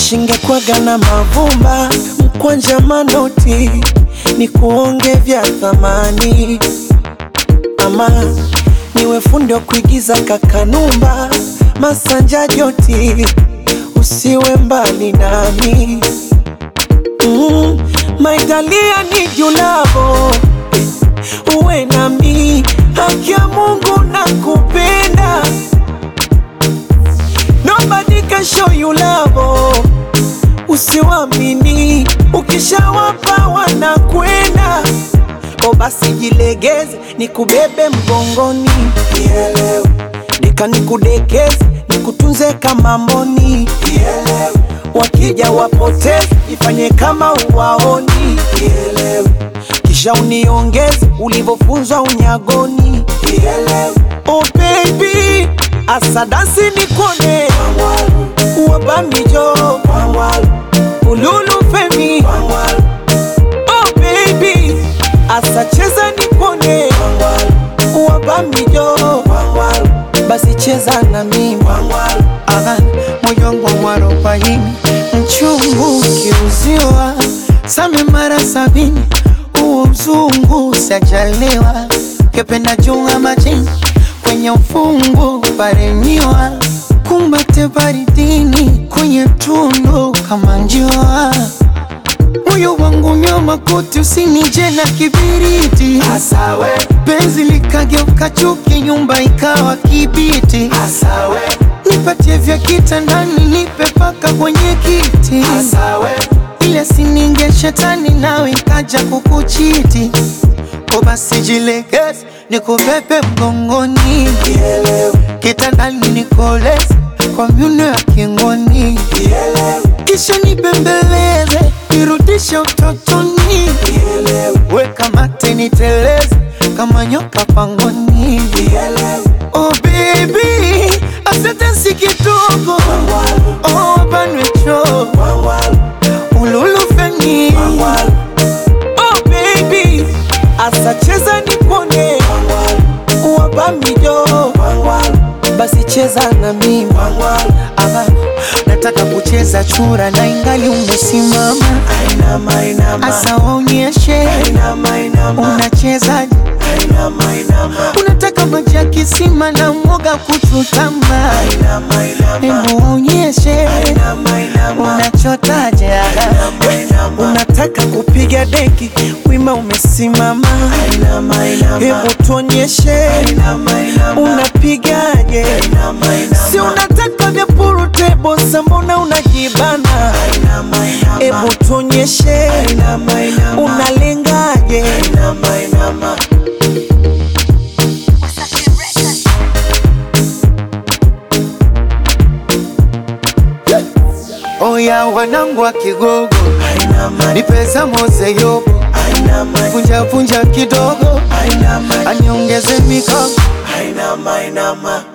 Shingekwaga na mavumba mkwanja manoti ni kuonge vya thamani, ama niwe fundi wa kuigiza kakanumba masanja joti, usiwe mbali nami mm, maitalia ni julavo uwe nami, haki ya Mungu na kupenda Nobody can show you love. Usiwamini, ukishawapa wanakwenda. O, basi jilegeze, nikubebe mgongoni, nielewe. Nika nikudekeze, nikutunze kama mboni, nielewe. Wakija wapoteze, ifanye kama uwaoni, nielewe. Kisha uniongeze ulivyofunzwa unyagoni, nielewe. Oh baby, asadasi nikone wabamijo ululu femi Oh baby, asacheza nikone wabamijo basi cheza na mimi Aha, moyo wangu mwarobaini mchungu ukiuziwa same mara sabini huo uzungu sajaliwa kependa junga majini kwenye ufungu paremiwa kumbate baridini kwenye tundu kama njiwa moyo wangu nyoma kuti usinije na kibiriti Asawe, penzi likageuka chuki nyumba ikawa kibiti asawe, nipatie vya kitandani nipe paka kwenye kiti asawe, ile sininge shetani nawe ikaja kukuchiti ko basi jilegeze nikubebe mgongoni kitandani nikoleze kwa myuno ya kingoni kisha nibembeleze nirudishe utotoni weka mate niteleze kama nyoka pangoni oh baby asante si kidogo oh banwecho ululufeni Oh baby, asacheza nikone wabamijo basi cheza na mimi ama nataka kucheza chura na ingali umesimama Ainama, inama, asa waonyeshe inama, inama, unachezaje inama, unataka maji ya kisima na mwoga kuchutama inama, inama, hebu waonyeshe inama, inama, unachotaje inama. Unataka kupiga deki, wima umesimama, Inama, inama. hebu tuonyeshe Inama, inama. unapigaje? Inama, inama. Si unataka vya purutebo, mbona unajibana? Inama, inama. Hebu tuonyeshe Inama, inama. unalengaje? Inama, inama. Oya wanangu wa Kigogo, ni pesa mose yobo, vunja vunja kidogo, aniongeze mikono Ainama, ainama.